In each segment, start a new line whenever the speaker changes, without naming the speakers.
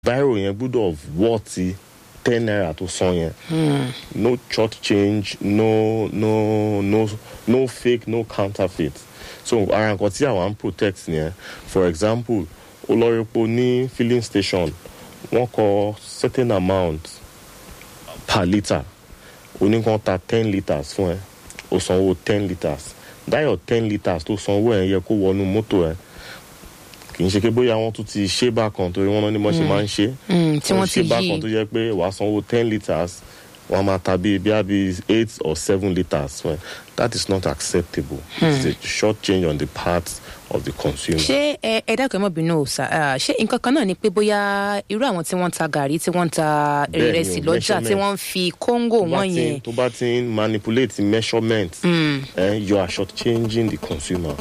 bírò yẹn gbúdọ̀ wọ́ọ̀tì ten naira tó san yẹn no church change no no no no fake no counterfeit so ara nǹkan tí àwọn ń protect yẹn for example olórípo ní filling station wọ́n kọ certain amount per litre oníkan ta ten litres fún ẹ o sanwó ten litres dáyọ̀ ten litres tó sanwó ẹ̀ yẹ kó wọnú mọ́tò ẹ̀ kì í ṣe pé bóyá wọ́n tún ti ṣe bákan torí wọ́n ní bọ́n ṣe máa ń ṣe
Mm, tí wọ́n ti
ṣe bákan tó
yí
yẹ pé wàá sanwó ten litres wọ́n á máa ta bíi bíi bíi eight or seven litres fún ẹ that is not acceptable it's a short change on the part of the consumer.
ṣé ẹ ẹ dákun ẹ mọ bínú o sà ah, ṣé nǹkan kan náà ni pé bóyá irú àwọn tí wọ́n ń ta gàrí tí wọ́n ń ta
Bẹ́ẹ̀ni o,
ìrẹsì lọ́jà tí
measurement.
wọ́n ń fi kóńgò
tó bá
wọ́n
ti-
yẹn
tó bá ti ń manipulate measurement eh, you are short changing the consumer.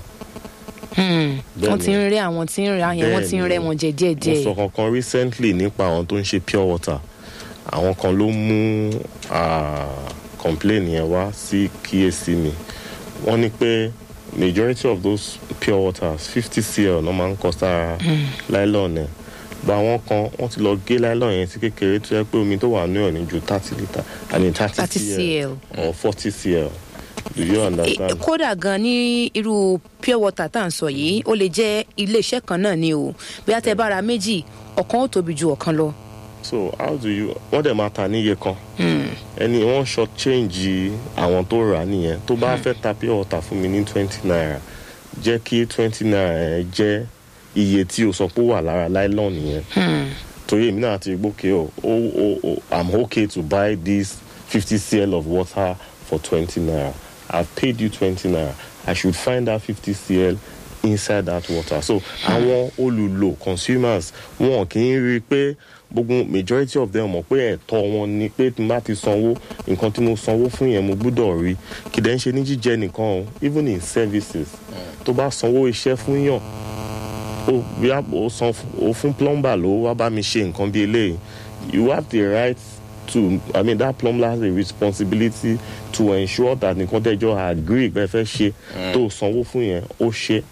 wọ́n ti ń rẹ́ àwọn tí ń ra yẹn wọ́n ti ń
Bẹ́ẹ̀ni.
rẹ́ wọn jẹ díẹ̀
mo
díẹ̀
sọ kankan recently nípa àwọn tó ń ṣe pure water àwọn kan ló mú ah, complain yẹn wá sí kíyèsí mi wọ́n ní pé majority of those pure waters fifty cl náà máa ń kọ sára nylon ẹ̀ gba àwọn kan wọ́n ti lọ gé nylon yẹn sí kékeré tó yẹ pé omi tó wà ní ọ̀ ní ju thirty litre i mean thirty
30
cl
cl.
or forty cl do you
E-
understand.
kódà gan ní irú pure water tá à ń sọ yìí ó lè jẹ́ iléeṣẹ́ kan náà ni o bí a tẹ bá ra méjì ọ̀kan ó tóbi ju ọ̀kan lọ.
so how do you wọ́n dẹ̀ máa ta níye kan ẹni wọ́n short change àwọn tó rà á nìyẹn tó bá fẹ́ ta pure water fún mi ní twenty naira jẹ́ kí twenty naira yẹn jẹ́ iye tí o sọ pé ó wà lára nylon yẹn torí èmi náà ti gbókè o o o o i'm okay to buy this fifty cl of water for twenty naira i've paid you twenty naira i should find that fifty cl inside that water so àwọn olùlò consumers wọn kì í rí i pé gbogbo majority of them mọ̀ pé ẹ̀tọ́ wọn ni pé tí n bá ti sanwó nǹkan tí mo sanwó fún yẹn mo gbúdọ̀ rí kì dẹ̀ ń ṣe ní jíjẹ nìkan o even in services tó bá sanwó iṣẹ́ fún yàn ó bí a ó san ó fún plumber ló wá bá mi ṣe nǹkan bí eléyìí you have the right to i mean that plumber has a responsibility to ensure that nǹkan tẹ́jọ́ agree pé ẹ fẹ́ ṣe tó sanwó fún yẹn ó ṣe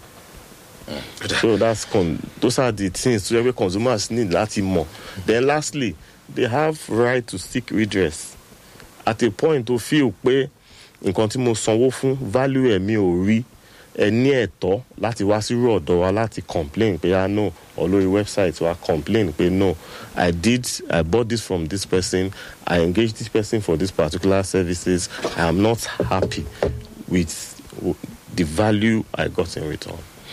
so that's con those are the things tó yẹ pé consumers need láti mọ̀ then lastly they have right to seek redress at a point tó feel pé nǹkan tí mo sanwó fún value ẹ̀ mi ò rí ẹ ní ẹ̀tọ́ láti wá sírú ọ̀dọ̀ wa láti complain pé ah no or lórí website wa complain pé no i did i bought this from this person i engaged this person for this particular services i am not happy with the value i got in return.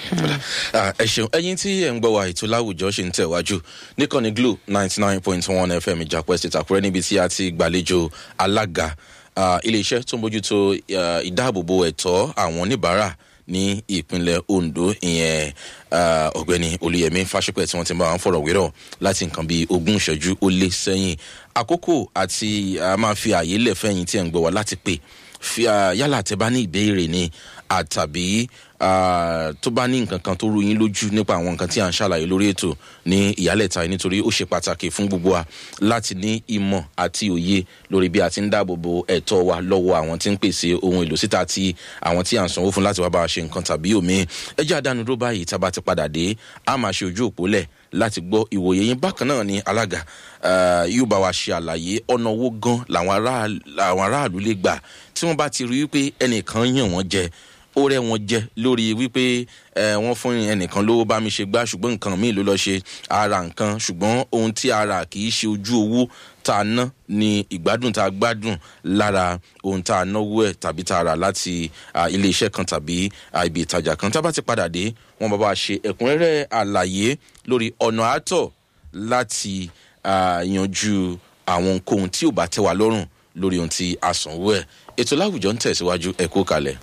Ah, ẹ ṣeun ẹyin tí ẹ ń gbọ́ wa ètò láwùjọ ṣe ń tẹ̀wájú níkànnì glo ninety nine point one fm ìjàpọ̀ ẹ̀sìn ìtàkùrẹ́ níbi tí a ti gbàlejò alága ah, iléeṣẹ́ tó ń bójútó ah, ìdáàbòbò ẹ̀tọ́ àwọn oníbàárà ní ìpínlẹ̀ ondo ìyẹn ah, ọ̀gbẹ́ni olùyẹmí fásipẹ̀ tí wọ́n ti bá wọn fọ̀rọ̀ wérọ̀ láti nǹkan bíi ogún ìṣẹ́jú ó lé sẹ́yìn àkókò àti a máa fi àyè lẹ̀ fẹ́yìn tí ẹ̀ ń gbọ́ wa láti pè fi ah, yálà tẹ bá ní ìbéèrè ni àtàbí ah, tó bá ní nǹkan kan tó rú yín lójú nípa àwọn nǹkan tí à ń ṣàlàyé lórí ètò ní ìyálẹ̀ta yìí nítorí ó ṣe pàtàkì fún gbogbo wa láti ní ìmọ̀ àti òye lórí bí a ti ń dáàbò bo ẹ̀tọ́ wa lọ́wọ́ àwọn tí ń pèsè ohun èlò síta àti àwọn tí à ń sanwó fún láti wá bá wa ṣe nǹkan tàbí òmíì ẹ jẹ́ àdánudó báyìí tá a bá ti padà dé a máa ṣe ojú òpó lẹ̀ láti gbọ́ ìwòye yín bákan náà ni alága ah, yóò bá wa ṣe àlàyé ọ̀nà owó gan làwọn ará- làwọn aráàlú lè gbà tí wọ́n bá ti rí wípé ẹnìkan yàn wọ́n jẹ ó rẹ wọn jẹ lórí wípé ẹ wọn fún ẹnìkan lówó bá mi ṣe gbá ṣùgbọ́n nǹkan míì ló lọ ṣe ara nǹkan ṣùgbọ́n ohun tí ara kì í ṣe ojú owó tá a ná ni ìgbádùn tá a gbádùn lára ohun tá a náwó ẹ tàbí tá a rà láti ah, iléeṣẹ́ kan tàbí ah, ibi ìtajà kan tá a bá ti padà dé wọn bá bá a ṣe ẹ̀kúnrẹ́rẹ́ àlàyé lórí ọ̀nà àtọ̀ láti ah, yanjú àwọn ohunkóhun tí ò bá tẹ́ wa lọ́rùn lórí ohun tí a sanwó ẹ̀ ètò láwùjọ ń tẹ̀síwájú ẹ̀kú kalẹ̀.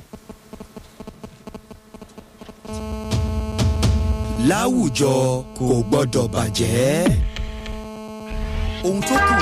láwùjọ kò gbọdọ̀ bàjẹ́. ohun tó kù